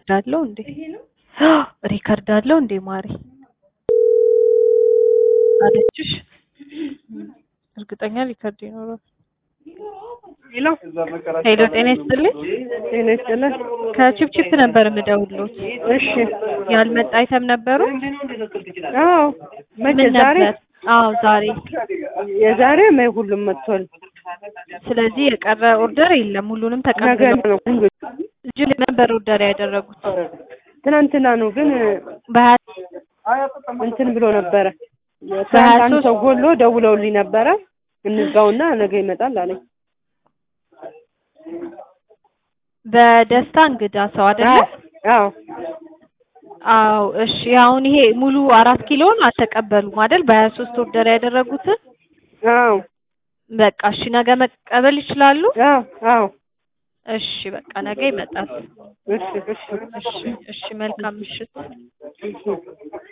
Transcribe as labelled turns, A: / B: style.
A: ሪከርድ አለው እንዴ? ሪከርድ አለው እንዴ ማሪ አለችሽ? እርግጠኛ ሪከርድ ይኖረዋል።
B: ሄሎ
A: ሄሎ ጤና ይስጥልኝ።
B: ጤና ይስጥልን።
A: ከቺፕቺፕ ነበር የምደውልዎት።
B: እሺ
A: ያልመጣ አይተም ነበሩ?
B: አዎ መቼ
A: ምን
B: ዛሬ
A: ነበር? አዎ ዛሬ።
B: የዛሬ ማይ ሁሉም መጥቷል።
A: ስለዚህ የቀረ ኦርደር የለም፣ ሁሉንም
B: ነገ
A: ተቀብለው
B: ነው
A: እጅ ነበር ኦርደር ያደረጉት።
B: ትናንትና ነው ግን
A: በሀያ
B: እንትን ብሎ ነበረ።
A: በሀያ
B: ትናንት አንድ
A: ሶስት
B: ሰው ጎሎ ደውለውልኝ ነበረ እንዝጋውና ነገ ይመጣል አለኝ።
A: በደስታ እንግዳ ሰው አይደለ?
B: አዎ
A: አዎ እሺ። አሁን ይሄ ሙሉ አራት ኪሎን አልተቀበሉም አይደል? በሀያ ሶስት ኦርደር ያደረጉትን
B: አዎ
A: በቃ እሺ፣ ነገ መቀበል ይችላሉ?
B: አዎ አዎ
A: እሺ በቃ ነገ ይመጣል።
B: እሺ እሺ
A: እሺ እሺ፣ መልካም ምሽት።
B: እሺ